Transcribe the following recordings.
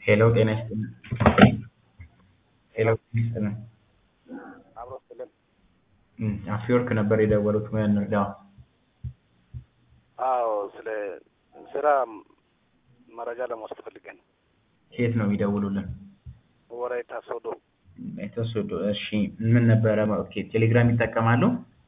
ሄሎ ጤና ይስጥልን። ሄሎ ጤና ይስጥልን። አብሮ ስልን እም፣ አፍወርቅ ነበር የደወሉት ሙያ እንርዳው። አዎ፣ ስለ ስራ መረጃ ለመውሰድ ፈልገን ከየት ነው የሚደውሉልን? ወላይታ ሶዶ። የተወሰዱ እሺ፣ ምን ነበረ? ኦኬ፣ ቴሌግራም ይጠቀማሉ?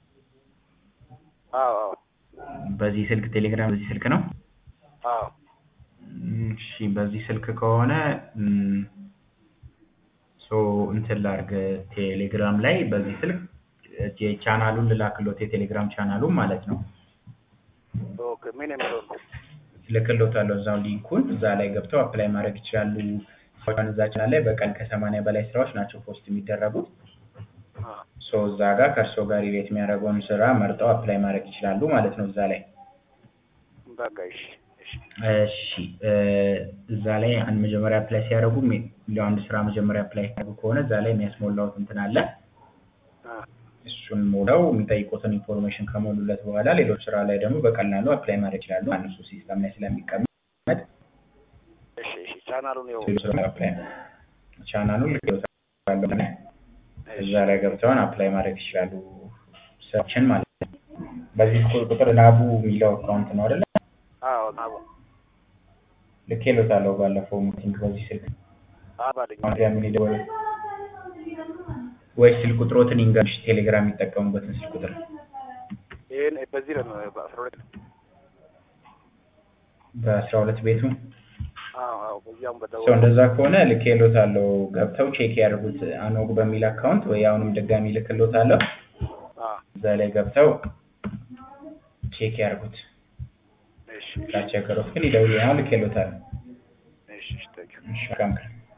አዎ አዎ በዚህ ስልክ ቴሌግራም በዚህ ስልክ ነው? አዎ እም፣ እሺ፣ በዚህ ስልክ ከሆነ እም፣ ሶ እንትን ላድርግ ቴሌግራም ላይ በዚህ ስልክ ቻናሉን ልላክሎት የቴሌግራም ቻናሉን ማለት ነው። ኦኬ። ምን የሚለው ነው? ልክሎታለሁ እዛው ሊንኩን እዛ ላይ ገብተው አፕላይ ማድረግ ይችላሉ። ስራውን እዛ ቻናል ላይ በቀን ከሰማንያ በላይ ስራዎች ናቸው ፖስት የሚደረጉት። አ፣ ሶ እዛ ጋር ከእርሶ ጋር ሪሌት የሚያደርገውን ስራ መርጠው አፕላይ ማድረግ ይችላሉ ማለት ነው እዛ ላይ። በቃ እሺ እሺ እሺ እ፣ እዛ ላይ አንድ መጀመሪያ አፕላይ ሲያደርጉ ሜ- ለአንድ ስራ መጀመሪያ አፕላይ ሲያደርጉ ከሆነ እዛ ላይ የሚያስሞላውት እንትን አለ። አ፣ እሱን ሞላው የሚጠይቁትን ኢንፎርሜሽን ከሞሉለት በኋላ ሌሎች ስራ ላይ ደግሞ በቀላሉ አፕላይ ማድረግ ይችላሉ። እነሱ ሲስተም ላይ ስለሚቀመጥ እሺ እሺ ቻናሉን ይኸው ሌሎች ስራ ላይ አፕላይ ቻናሉን ልክ እዛ ላይ ገብተውን አፕላይ ማድረግ ይችላሉ ስራችን ማለት ነው። በዚህ ቁጥር ላቡ የሚለው አካውንት ነው አይደለ? አዎ ናቡ ልኬሎታለሁ ባለፈው ሚቲንግ በዚህ ስልክ አባልኝ አሁን ያምን ይደወል ወይስ ስልክ ቁጥሮትን ይንገርሽ ቴሌግራም የሚጠቀሙበትን ስልክ ቁጥር ይሄን በዚህ ነው በአስራ ሁለት በአስራ ሁለት ቤቱ አዎ አዎ በዚያም ሰው በደወል እንደዛ ከሆነ ልኬሎታለሁ ገብተው ቼክ ያድርጉት አኖግ በሚል አካውንት ወይ አሁንም ድጋሚ ልክሎታለሁ አ፣ እዛ ላይ ገብተው ቼክ ያድርጉት እሺ ካስቸገሩት ግን ይደውሉ ልኬሎታለሁ እሺ እሺ ታንኪዩ እሺ መልካም ቀን